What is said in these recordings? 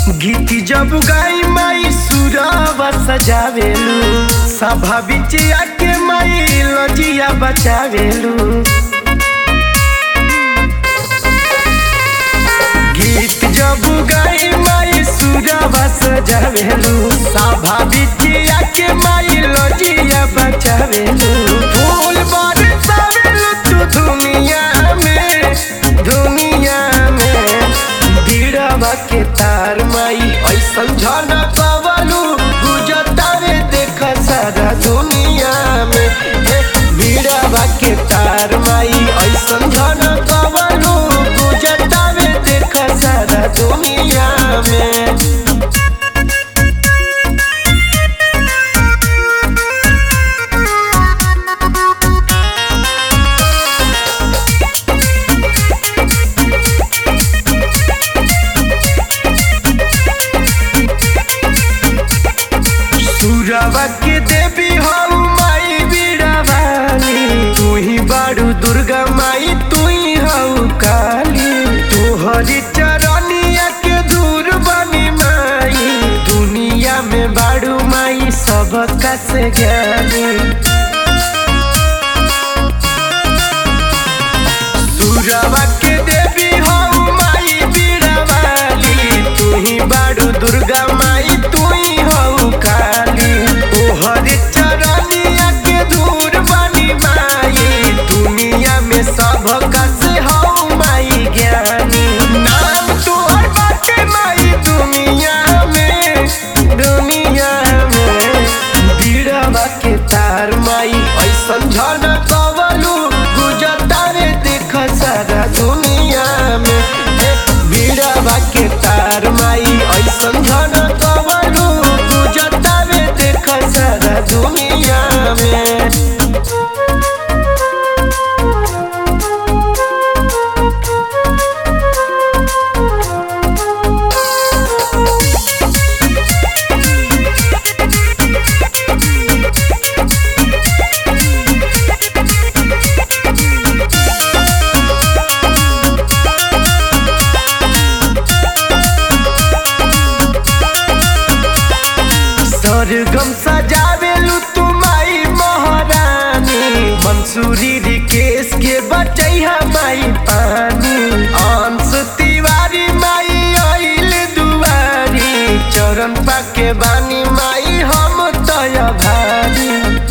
गीत जब गाई माई सुरवा सजावेलू सभा बिच आके माई लजिया बचावेलू गीत जब गाई माई सुरवा सजावेलू सभा बिच आके माई लजिया बचावेलू फूल बरसावेलू तू दुनिया में दुनिया में बीड़वा के तार माई ऐसन झनक कवलू गुजतारे देख सारा दुनिया में हे बीड़वा के तार माई ऐसन झनक कवलू गुजतारे देख सारा दुनिया में सुरवा के देवी हो माई बीड़ावाली तू ही बारू दुर्गा माई तू ही हो काली तोहरी चरनिया के दूर बनी माई दुनिया में बारू माई सबका से ज्ञानी सुरवा के देवी हो माई बीड़ावाली तू ही बारू दुर्गा माई तू ही हो काली तोहर चरनिया के दूर बनी माई दुनिया में सबका से हो माई ज्ञानी नाम तोहर बाटे माई दुनिया में दुनिया में बीड़वा के तार माई ऐसन झनक कवलू गुजतारे देख सारा दुनिया में हे बीड़वा के तार माई ऐसन झनक कवलू गुजतारे देख सारा दुनिया में सरगम सजावेलू तू माई महारानी मंसूरी रिकेश के बचैहा माई पानी अंश तिवारी माई आइल दुआरी चरण पाके बानी माई हम तय भारी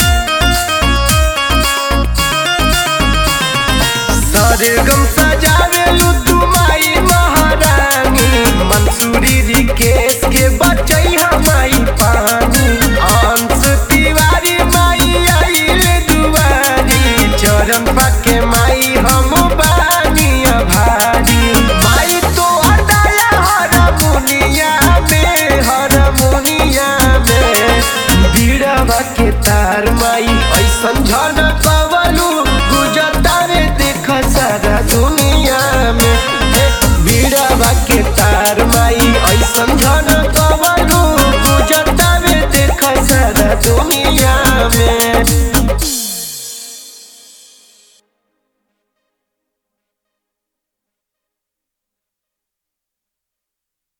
सरगम सजावेलू तू माई महारानी मंसूरी रिकेश के बचैहा माई पानी अंश तिवारी माई आइल दुआरी चरण पाके माई हम बानी भारी माई तो दया हर मुनिया में हर मुनिया में बीड़वा के तार माई ऐसन झनक कवलू गुजतारे देख सारा दुनिया में हे बीड़वा के तार माई ऐसन झनक